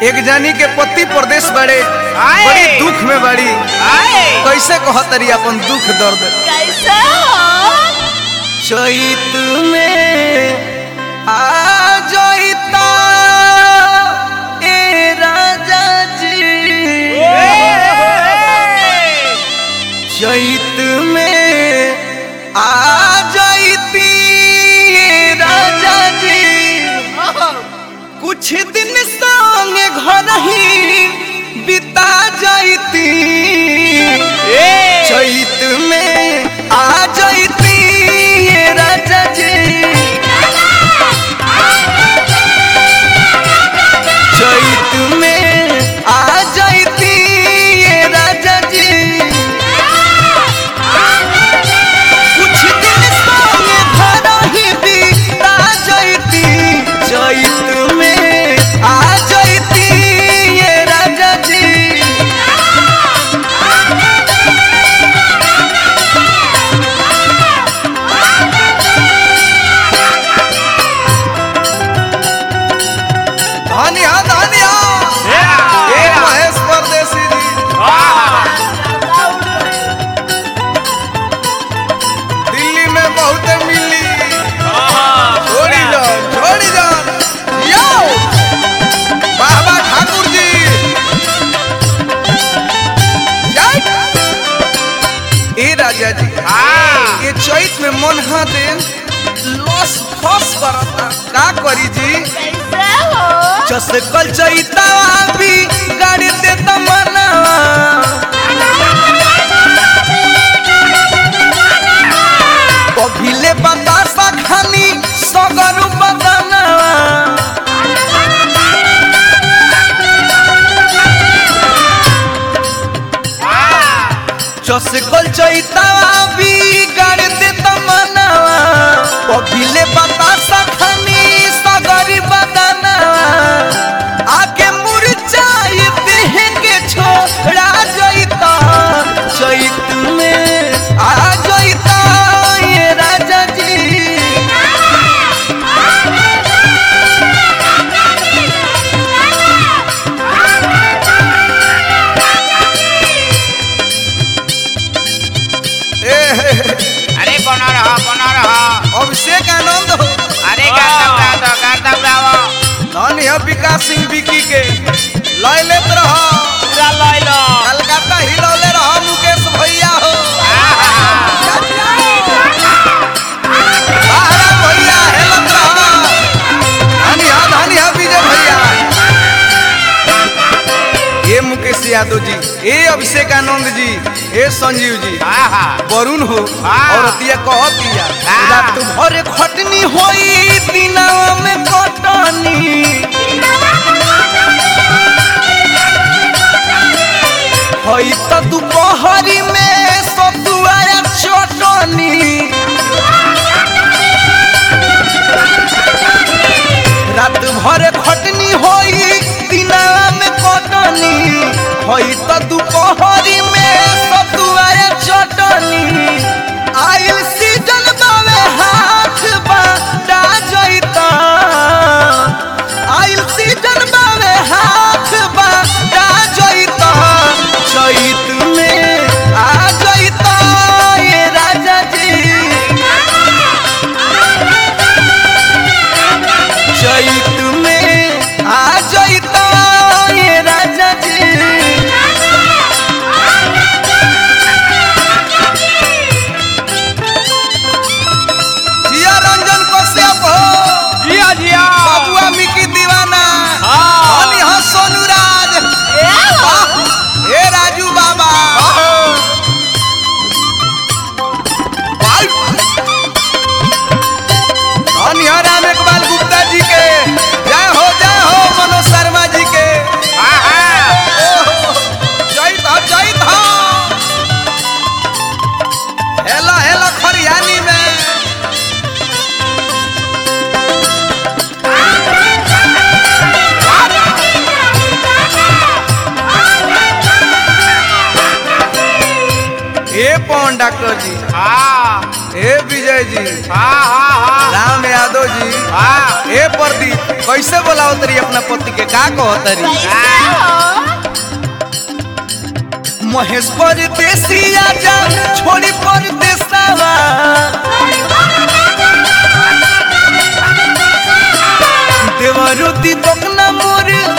एक जानी के पति प्रदेश बड़े आए। बड़ी दुख में बड़ी आए कैसे कहतरी अपन दुख दर्द कैसे हो चैत में आ जइता ए राजा जी चैत में आ जइती ए राजा जी कुछ दिन संग घर ही बिता जइती चैत में आ जइती ये राजा जी चैत में आ जइती ये राजा जी कुछ दिन संगे घर ही बिता जइती चैत में आ जइती ये राजा जी धनिया धनिया ए महेश परदेसी जी दिल्ली में बहुत मिली छोड़ी जान छोड़ी जान यो बाबा ठाकुर जी जय। ए राजा जी ये चैत में मन हा दे लॉस फस करता का करी जी कैसे हो जस कल चैता भी गाड़ी दे तमन्नावा कभिले बतासा खानी सगरु बदनावा जस कल चैता भी गाड़ी दे तमन्नावा कभिले बतासा खानी सगरी बदनावा आके मुरझाई देह के छोड़ा जइता चैत में आ जइता ये राजा जी ए, हे, हे, अरे बना रहा बना रहा अभिषेक आनंद हो अरे गाता गाता गाता गावा धन है विकास सिंह विकी के लय लेत रह पूरा लय लो कलकत्ता हिलौले रह मुकेश भैया हो बाहरा भैया हेलत रह धनी है धनी है विजय भैया ए मुकेश यादव जी ए अभिषेक आनंद जी ए संजीव जी आहा वरुण हो हाँ। औरतिया कहतिया हाँ। रात भर खटनी होई दिनवा में कटनी होई त दुपहरी में सतुआया चटनी रात भर खटनी होई दिनवा में कटनी होई त दुपहरी में सतुआया चटनी आइल सीजन बावे हाथ बाटा जइता आइल सीजन बावे हाथ बाटा जइता चैत में आ जइता ये राजा जी चैत में आ जइता ये राजा जी जिया रंजन कश्यप हो जिया जिया बबुआ मिकी दीवाना हाँ। हनी हो सोनू राज वाह, हे राजू बाबा वाह। धनी हो राम इकबाल गुप्ता जी के जय हो जय हो मनोज शर्मा जी के आहा ओहो, जय हो जय हो हेलो हेलो खरियानी में ए पवन डॉक्टर जी हाँ ए विजय जी हाँ हाँ हाँ राम यादव जी हाँ ए प्रदीप कैसे बोलाओ तरी अपना पति के का कहो तरी कैसे हो महेश परदेसी आजा छोड़ी परदेसावा देवरुति बकना मोर